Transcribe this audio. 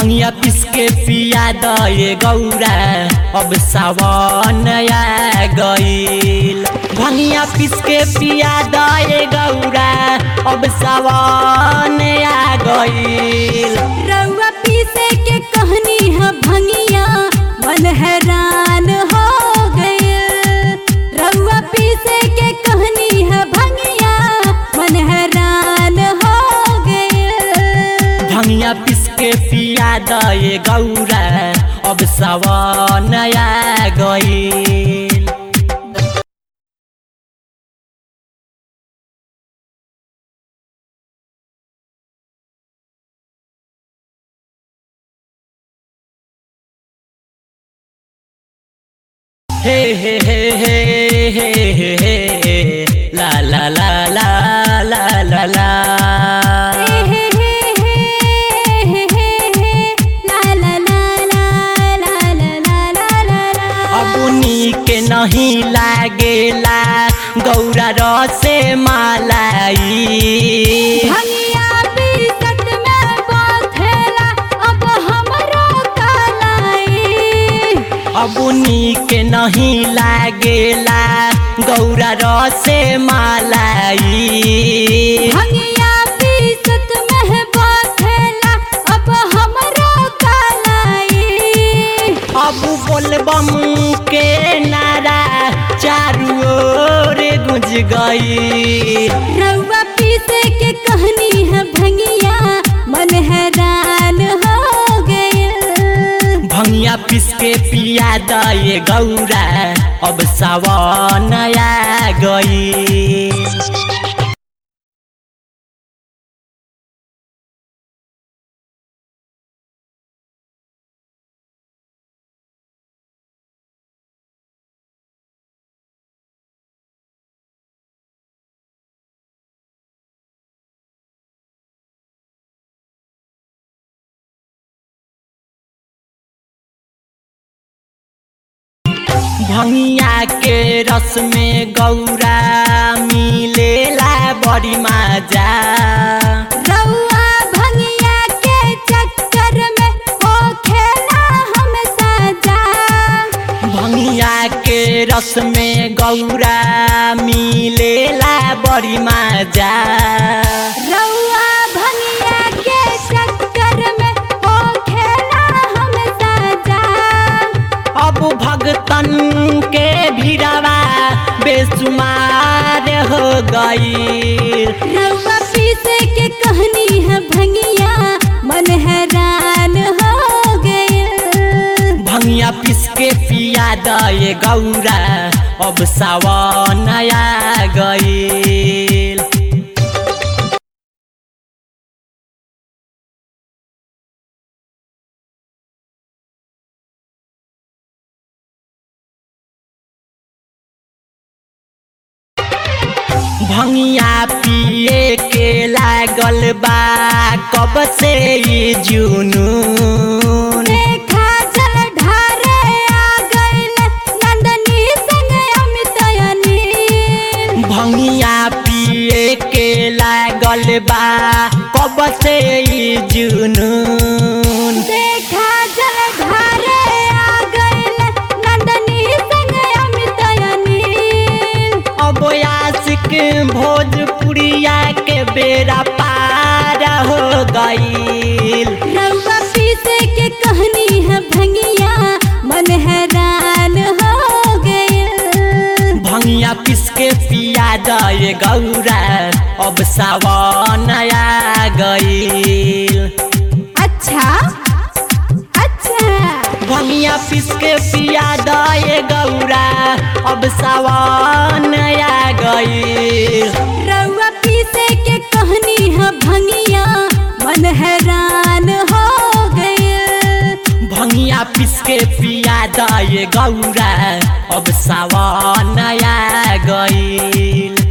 भंगिया पिस के पिया दे गौरा अब सावन आ गईल भंगिया पिस के पिया दे गौरा अब सावन आ गईल रउआ पीसे के कहनी है भंगिया मन हैरान हो गइल रउआ पीसे के कहनी है भंगिया मन हैरान हो गइल भंगिया पिस के पिया दे गौरा अब सावन आ गईल हे हे हे हे हे हे हे ला ला ला ला ला ला ला हे हे हे हे हे हे हे ला ला ला ला ला ला ला ला ला ला अब के नहीं लागेला गौरा रसे मालाई भंगिया पीसत में बाथेला अब हमरो कालाई अब के नहीं लागेला गौरा रसे मालाई भंगिया पीसत में बाथेला अब हमरो कालाई अब बोलबम के नारा चारू ओर गुंज गई रउआ पीसे के कहनी है भंगिया मन हैरान हो गइल भंगिया पिस के पिया दे गौरा अब सावन आ गई भंगिया के रस में गौरा मिलेला बड़ी मजा रउआ भंगिया के चक्कर में हो खेला हम साजा भंगिया के रस में गौरा मिलेला बड़ी मजा रउआ भंगिया के चक्कर में हो खेला हम साजा अब भगतन के भिड़वा बेसुमार हो गई रउआ पीसे के कहनी है भंगिया मन हैरान हो गइल भंगिया पिस के पिया दे गौरा अब सावन आ गईल भंगिया पिए के लागल बा कब से ई जुनून देखा जल ढारे आ गइल नंदनी संग अमित अनिल भंगिया पिए के लागल बा कब से ई जुनून देखा जल ढारे आ गइल नंदनी संग अमित अनिल अब आशिक भोजपुरिया के बेरा पार हो गईल रउआ पीसे के कहनी है भंगिया मन हैरान हो गइल भंगिया पिस के पिया दे गौरा अब सावन आ गईल अच्छा अच्छा भंगिया पिस के पिया दे गौरा अब सावन आ गईल रउआ पीसे के कहनी है भंगिया मन हैरान हो गइल भंगिया पिस के पिया दे गौरा अब सावन आ गईल